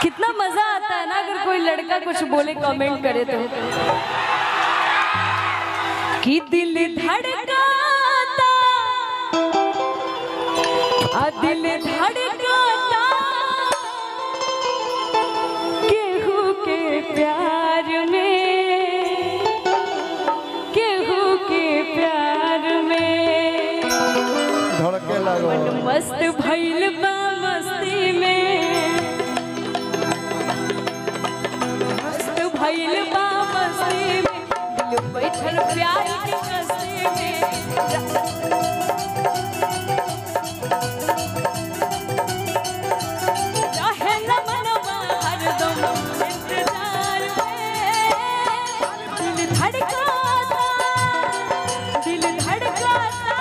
कितना मजा आता है ना अगर कोई लड़का कुछ बोले कमेंट करे तो कि दिल धड़काता आ दिल धड़काता केहू के प्यार में केहू के प्यार में धड़के लगो मन मस्त भइल बा मस्ती में मस्त भइल बा मस्ती में दिल बैठल प्यार के कस्ती में रहे न मनवा हरदम इंतजार में दिल धड़काता दिल धड़काता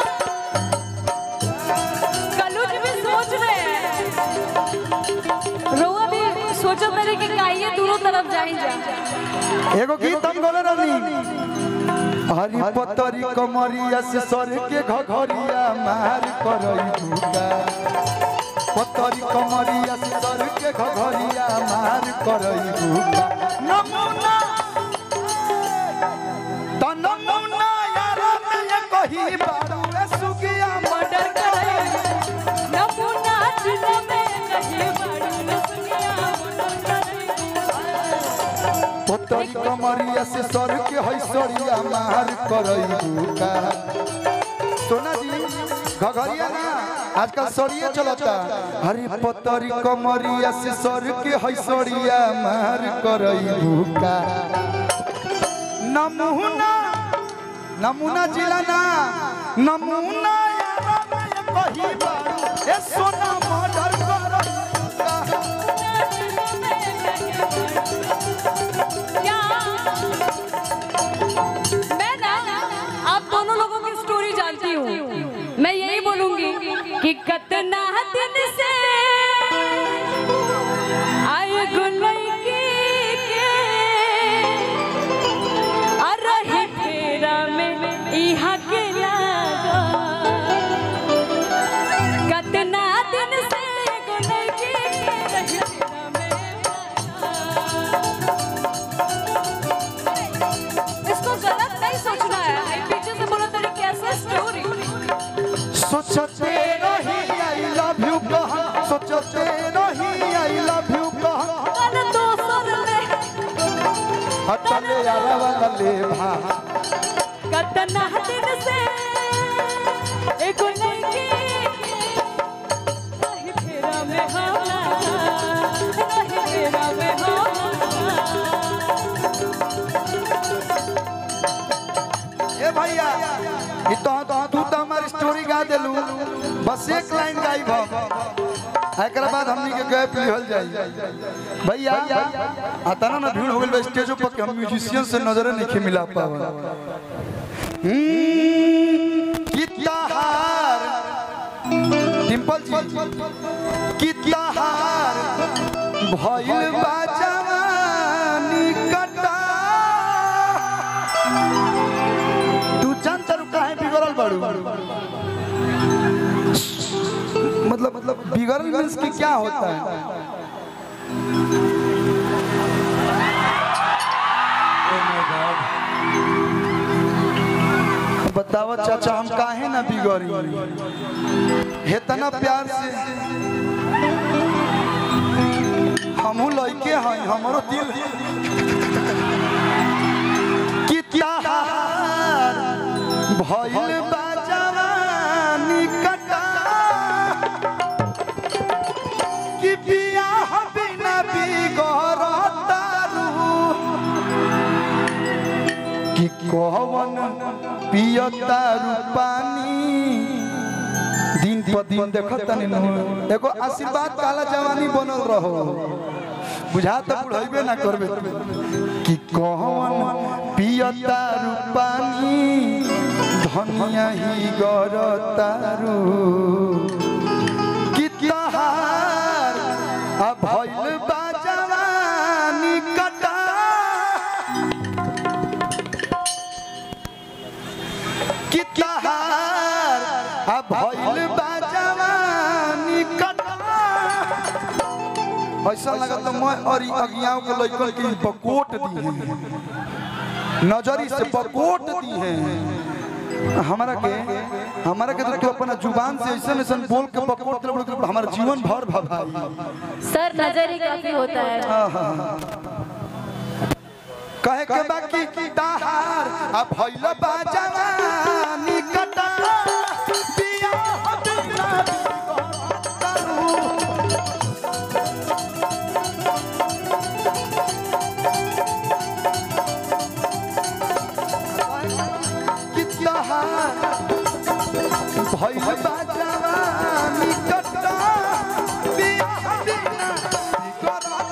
कलुज भी सोच रहे हैं रोआ भी सोचो मेरे कि काइए दोनों तरफ जाई जा एगो गीत हम गोले रहनी हरी पतरी कमरिया से सर के घघरिया मार करई भूका पतरी कमरिया से सर के घघरिया मार करई भूका नमूना त नमूना यार में कही बारू ए सुगिया मर्डर करे नमूना जिले में नहीं बड़ी लसनिया मर्डर करे पतरी कमरिया से सर के हैसरिया मार करई भूका सोना जी घघरिया ना आजकल सरिये चलता हरी पतरी कमरिया से सर के हैसरिया मार करई भूका नमूना नमूना जिला ना नमूना यारा में कही बारू ए सोना मर्डर करई भूका क्या मैं ना आप दोनों लोगों की स्टोरी जानती हूँ मैं यही बोलूंगी कि कतना दिन से आए गुलैकी के आ रहे फेरा में इहा के लागा कतना दिन से गुलैकी के रहे फेरा में इसको गलत नहीं सोचना है मैं पीछे से बोला तेरी कैसे स्टोरी सोचते रही आई लव यू कह सोचते रही आई लव यू कह कल दोसर में हटले यारा वाला ले भा कतना दिन से एगो लड़की रही फेरा में होला रही फेरा में होला ए भैया ई तो तो तू तो हमारी स्टोरी गा देलू बस एक लाइन गाई हम एकरा बाद हमनी के गए पिहल जाई भैया आता ना ना भीड़ हो गेल बा स्टेज पर के हम म्यूजिशियन से नजर नहीं मिला पावा हम्म, कितना हार डिंपल जी कितना हार भइल बा जवानी कटा तू जान तारू काहे बिगड़ल बाड़ू मतलब मतलब बिगड़ल मीन्स कि क्या होता है बताओ चाचा हम काहे ना बिगड़ी हेतना प्यार से हमहू लइके हैं हमरो दिल कितना हार भइल बा जवानी कटा कि बियाह बिना बिगड़तारू कि कवन पियतारू पानी दिन पर दिन देखत नहीं एगो आशीर्वाद काला जवानी बनल रहो बुझा तो बुढ़ैबे ना करबे कि कौन पियता रूपानी धनिया ही गरतारू कि तहार आ भइल बा जवानी कटा कि तहार आ भइल बा जवानी कटा ऐसा लगत तो मैं और ई अगियाओं के लइकन के ई बकोट दी हैं नजरी से बकोट दी हैं हमारा के हमारा के तो तू अपना जुबान से ऐसे ऐसे बोल के बकोट दे बड़ हमारा जीवन भर भभाई सर नजर ही काफी होता है कहे के बाकी ताहार आ भइल बा जवानी कटा बियाह बिना करू कि ताहार भइल बा जवानी कटा बियाह बिना करू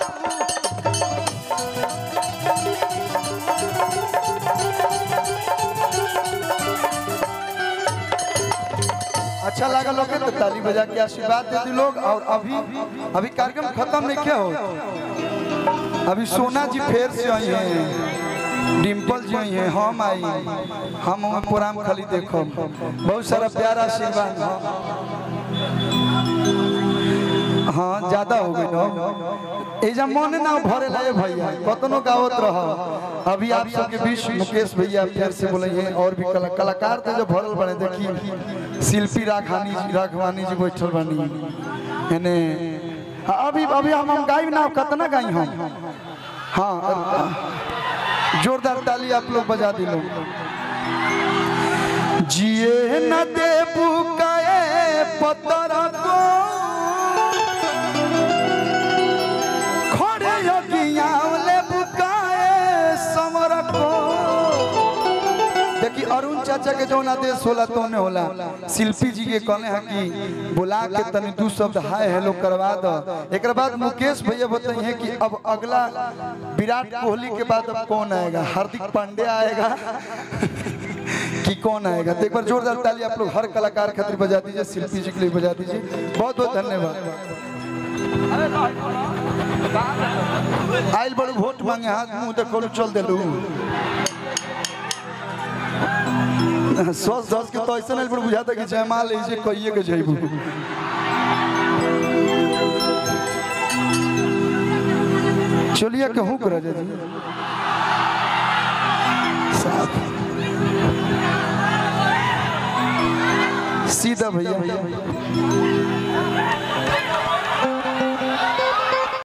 अच्छा लगा लोग तो ताली बजा के आशीर्वाद दे दी लोग और अभी अभी कार्यक्रम खत्म नहीं क्या हो अभी सोना जी फिर से आई हैं डिम्पल जी आई हैं हम आई हम हम प्रोग्राम खाली देखो बहुत सारा प्यारा आशीर्वाद हाँ हाँ ज्यादा हो गई ना एजा मन ना भरे लाए भैया कतनो गावत रह अभी आप सबके बीच मुकेश भैया फिर से बोले हैं और भी कला, कलाकार थे जो भरल बने देखिए शिल्पी राघवानी जी राघवानी जी बैठल बनी एने हाँ, अभी अभी हम हम गाई ना कतना गाई हम हाँ जोरदार ताली आप लोग बजा दिलो जिए न दे बुकाए पतर को खड़े यज्ञावले बुकाए समर को देखी अरुण चाचा के जौन आदेश होला तो ने होला शिल्पी जी के कहले हैं कि बुला के तनी दू शब्द हाय हेलो करवा दो एक बाद मुकेश भैया बताइए कि अब अगला विराट कोहली के बाद अब कौन आएगा हार्दिक पांडे आएगा कि कौन आएगा तो एक बार जोरदार ताली आप लोग हर कलाकार खातिर बजा दीजिए शिल्पी जी के लिए बजा दीजिए बहुत बहुत धन्यवाद आइल बड़ू वोट मांगे हाथ मुंह देखो चल दिलू सस दस के तो ऐसा नहीं बड़ बुझाता कि जयमाल ऐसे कहिए के जइबू चलिए कहूँ कर जी साथ सीधा भैया भैया